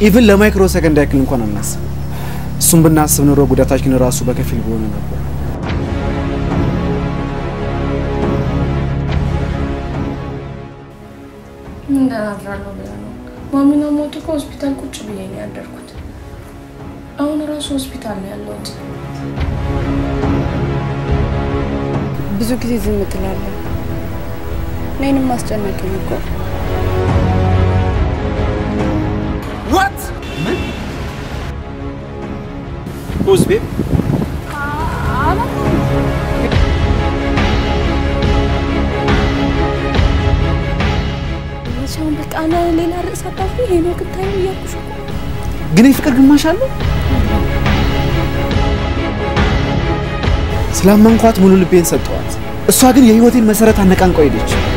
ኢቭን ለማይክሮ ሰከንድ ያክል እንኳን አናስብ። እሱም ብናስብ ኑሮ ጉዳታችን ራሱ በከፊል በሆነ ነበር። ምን አድራለሁ ብለህ ነው? ማሚና ሞቱ ከሆስፒታል ቁጭ ብዬ ነው ያደርኩት። አሁን ራሱ ሆስፒታል ነው ያለሁት። ብዙ ጊዜ ዝም ትላለህ። እኔንም አስጨነቀኝ እኮ። ዋት ሁዝ ቤብ መቼም በቃ ለ- ሌላ ርዕስ አታፍሪ። ሄኖክ ታዩ እያልኩሽ እኮ ግን የፍቅር ግማሽ አለው። ስላመንኳት ሙሉ ልቤን ሰጠዋት። እሷ ግን የህይወቴን መሰረት አነቃንቋ ሄደች።